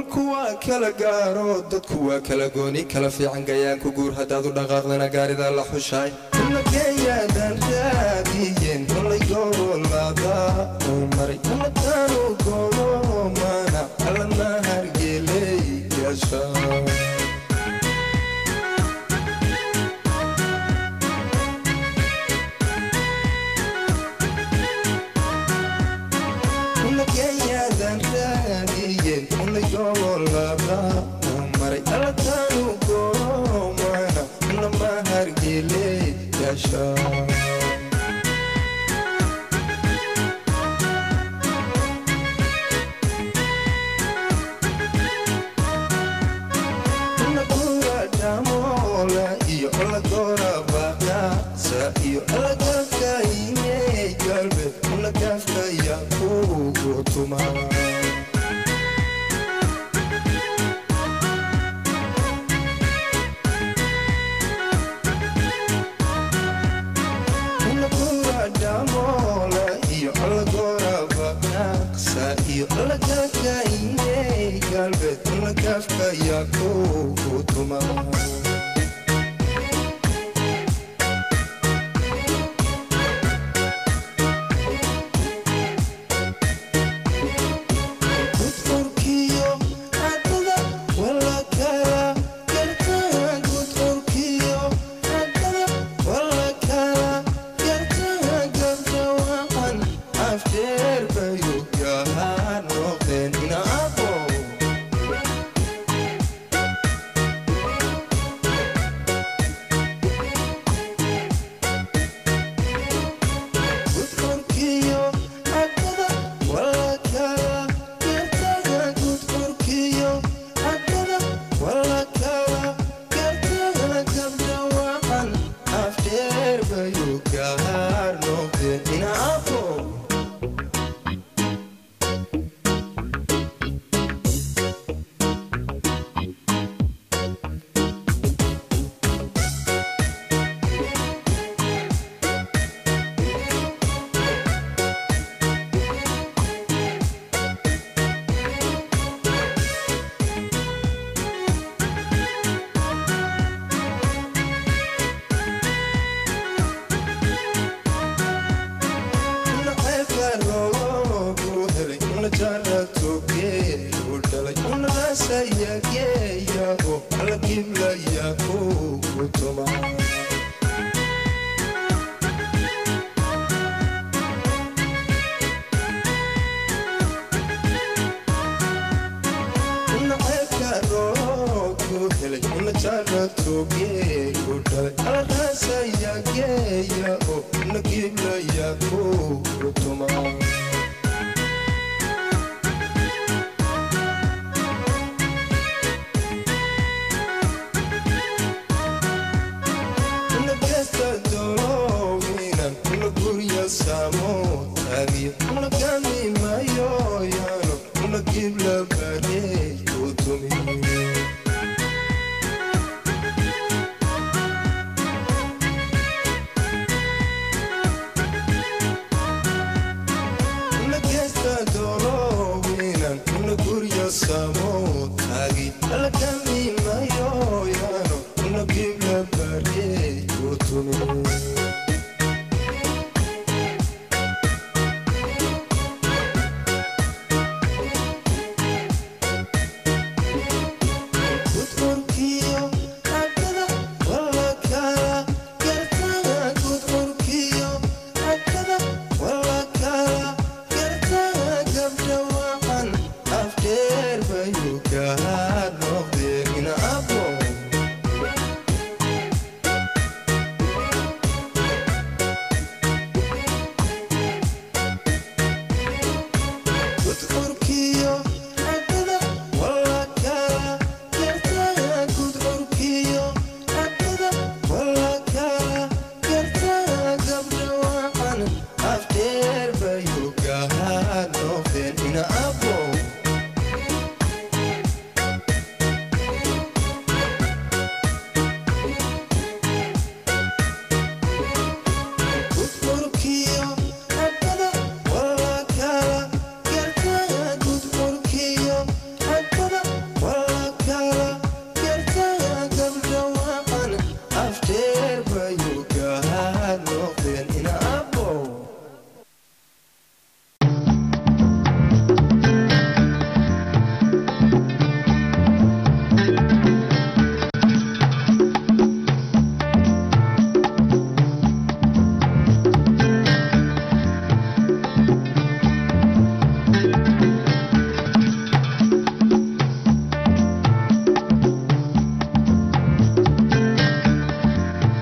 dhulku waa kala gaaro dadku waa kala gooni kala fiican gayaanku guur haddaad u dhaqaaqdana gaarida la xushaay nageeyaadan raadiyeen kolay gobolada uu maray umadaanu godoomana allana hargeeley yeesha nageeyaadan raadiyeen kolay gobolada uu maray allataanu godoomana allama hargeeley yeesha dhamola iyo olagorabaasa iyo olagafkaine galbe olagafkaya kugu tuma dhamola iyo olagorabakasa iyo olagafkaine galbe olagafkaya kugu tuma gudfurkiyo haddada walakala gartaa gudfurkiyo haddada walakala gartaa gabdha waxan afjeer bayu yahaa noqdeen inaabo gudfurkiyo haddada walakala gartaa gudfurkiyo haddada walakala gartaa gabdha waxan afjeer bayu gaar noqdeen inaabo naceebka loogu helay una jara toge u dhalay una raasayageeyaho alla giblaya kugu tuma naceebka loogu helay una jara toge u dhalay alla raasayageeyaho una giblaya kugu tuma una gesta dolowinan una gurya samo tagiyo una gami mayoyano una gibla barey kutumi una gesta dolowinan una gurya samo tagi ala gami mayoyano una gibla barey kutumi gudfurkiyo haddada walakala gartaa gudfurkiyo haddada walakala gartaa gabdha waxan afjeer bayu gaar